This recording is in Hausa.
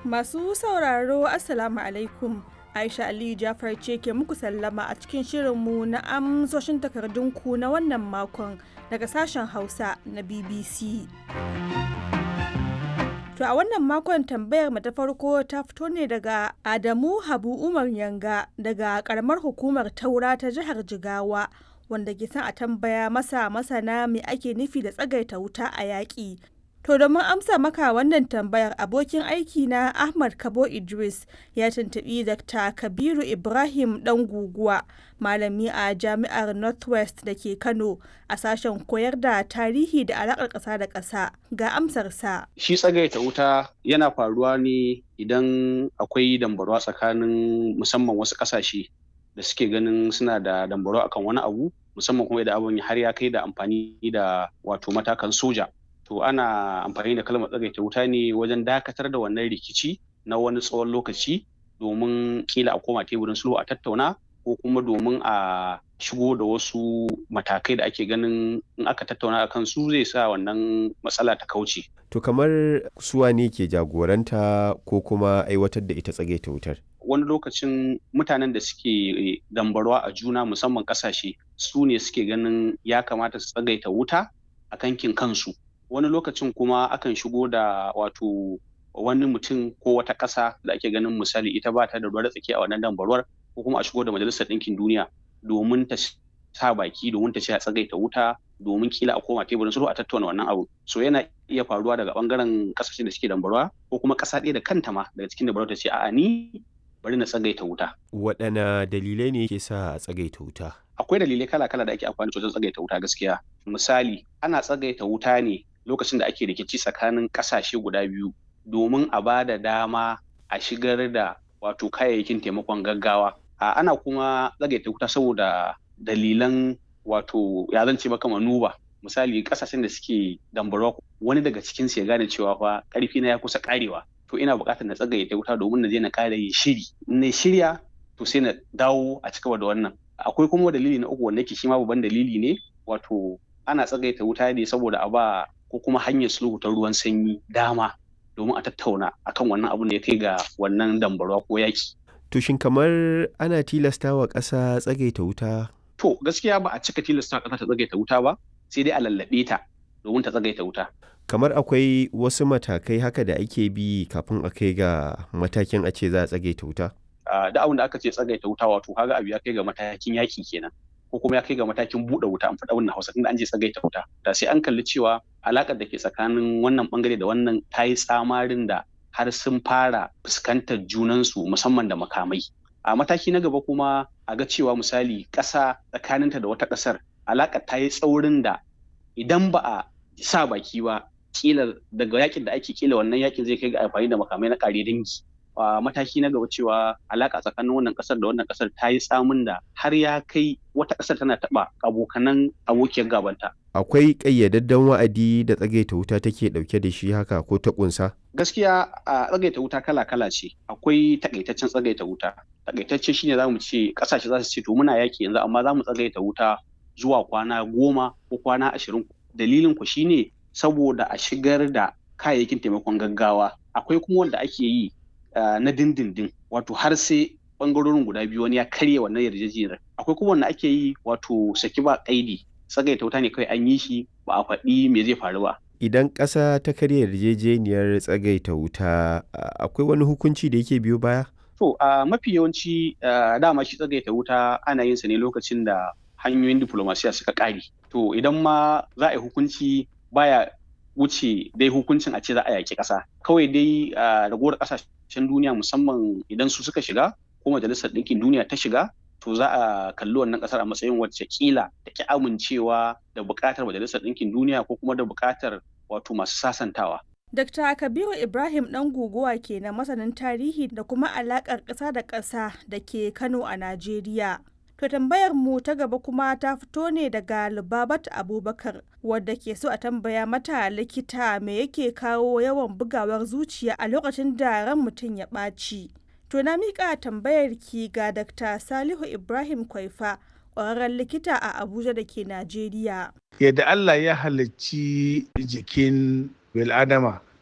Masu sauraro Assalamu alaikum. Aisha Aliyu Jafar ce ke muku sallama a cikin shirinmu na amsoshin takardunku na wannan makon daga sashen Hausa na BBC. To a wannan makon tambayar mu ta farko ta fito ne daga Adamu Habu Umar Yanga daga karamar hukumar Taura ta jihar Jigawa wanda ke son a tambaya masa masana me ake nufi da tsagaita wuta a yaƙi. To domin amsa maka wannan tambayar abokin aiki na Ahmad Kabo Idris ya tuntuɓi Dr. Kabiru Ibrahim ɗan guguwa malami a jami'ar Northwest da ke Kano a sashen koyar da tarihi da alaƙar ƙasa da ƙasa ga amsarsa. Shi tsagaita wuta yana faruwa ne idan akwai dambarwa tsakanin musamman wasu ƙasashe da suke ganin suna da dambarwa akan wani abu musamman kuma idan abin har ya kai da amfani da wato matakan soja. to ana amfani da kalmar tsagaita wuta ne wajen dakatar da wannan rikici na wani tsawon lokaci domin kila a koma teburin sulhu a tattauna ko kuma domin a shigo da wasu matakai da ake ganin in aka tattauna a kan su zai sa wannan matsala ta kauce. To kamar suwa ne ke jagoranta ko kuma aiwatar da ita tsagaita wutar? Wani lokacin mutanen da suke dambarwa a juna musamman kasashe su ne suke ganin ya kamata su tsagaita wuta a kankin kansu. wani lokacin kuma akan shigo da wato wani mutum ko wata ƙasa da ake ganin misali ita ba ta da ruwa tsaki a wannan dambarwar ko kuma a shigo da majalisar ɗinkin duniya domin ta sa baki domin ta ce a tsagaita wuta domin kila a koma teburin sulhu a tattauna wannan abu so yana iya faruwa daga bangaren kasashen da suke dambarwa ko kuma ƙasa ɗaya da kanta ma daga cikin dambarwa ta ce a'a ni bari na tsagaita wuta waɗanne dalilai ne ke sa a tsagaita wuta akwai dalilai kala-kala da ake amfani wajen tsagaita wuta gaskiya misali ana tsagaita wuta ne lokacin da ake rikici tsakanin kasashe guda biyu domin a ba da dama a shigar da wato kayayyakin taimakon gaggawa a ana kuma tsagaita wuta saboda dalilan wato ya zance maka manuba misali kasashen da suke dambarwa wani daga cikin su ya gane cewa fa karfi na ya kusa karewa to ina buƙatar na tsagaita wuta domin na je na ƙara yin shiri na shirya to sai na dawo a cigaba da wannan akwai kuma dalili na uku wanda yake shi ma babban dalili ne wato ana tsagaita wuta ne saboda a ba ko kuma hanyar sulhu ta ruwan sanyi dama domin a tattauna akan wannan abun da ya kai ga wannan dambarwa ko yaki. To shin kamar ana tilasta wa ƙasa tsagaita wuta? To gaskiya ba a cika tilasta ƙasa ta tsagaita wuta ba sai dai a lallaɓe ta domin ta tsagaita wuta. Kamar akwai wasu matakai haka da ake bi kafin a kai ga matakin a ce za a tsagaita wuta? Da abin da aka ce tsagaita wuta wato kaga abu ya kai ga matakin yaki kenan. ko kuma ya kai ga matakin buɗe wuta an faɗa wannan hausa tunda an je tsagaita wuta da sai an kalli cewa alaƙar da ke tsakanin wannan bangare da wannan ta yi tsamarin da har sun fara fuskantar junansu musamman da makamai a mataki na gaba kuma a ga cewa misali ƙasa tsakaninta da wata ƙasar alaƙar ta yi tsaurin da idan ba a sa baki ba kila daga yakin da ake kila wannan yakin zai kai ga amfani da makamai na ƙare dangi a mataki na gaba cewa alaka tsakanin wannan kasar da wannan kasar ta yi tsamin da har ya kai wata kasar tana taba abokanan abokiyar gabanta. Akwai ƙayyadadden wa'adi da tsagaita wuta take ɗauke da shi haka ko ta ƙunsa? Gaskiya a tsagaita wuta kala-kala ce. Akwai takaitaccen tsagaita wuta. Takaitacce shine za mu ce ƙasashe za su ce to muna yaki yanzu amma za mu tsagaita wuta zuwa kwana goma ko kwana ashirin. Dalilin ku shine saboda a shigar da kayayyakin taimakon gaggawa. Akwai kuma wanda ake yi Uh, na dindindin wato har sai bangarorin guda biyu wani ya karya wannan yarjejeniyar akwai kuma wanda ake yi wato saki ba kaidi tsagaita wuta ne kawai an yi shi ba a faɗi me zai faru ba idan ƙasa ta karya yarjejeniyar tsagaita wuta uh, akwai wani hukunci da yake biyo baya to uh, mafi yawanci dama shi tsagaita wuta ana yin sa ne lokacin da hanyoyin diplomasiya suka ƙare to idan ma za a yi hukunci baya wuce dai hukuncin a ce za a yaƙi ƙasa kawai dai ragowar ƙasashen duniya musamman idan su suka shiga ko majalisar ɗinkin duniya ta shiga to za a kalli wannan ƙasar a matsayin wacce kila da ki amincewa da buƙatar majalisar ɗinkin duniya ko kuma da buƙatar wato masu sasantawa Dr. Kabiru Ibrahim ɗan guguwa ke na masanin tarihi da kuma alaƙar ƙasa da ƙasa da ke Kano a Najeriya. To tambayar mu ta gaba kuma ta fito ne daga Lubabat Abubakar wadda ke so a tambaya mata likita me yake kawo yawan bugawar zuciya a lokacin da ran mutum ya ɓaci. To na miƙa tambayar ki ga Dr. Salihu Ibrahim Kwaifa ƙwararren likita a Abuja da ke Najeriya. Yadda Allah ya halicci jikin bil'adama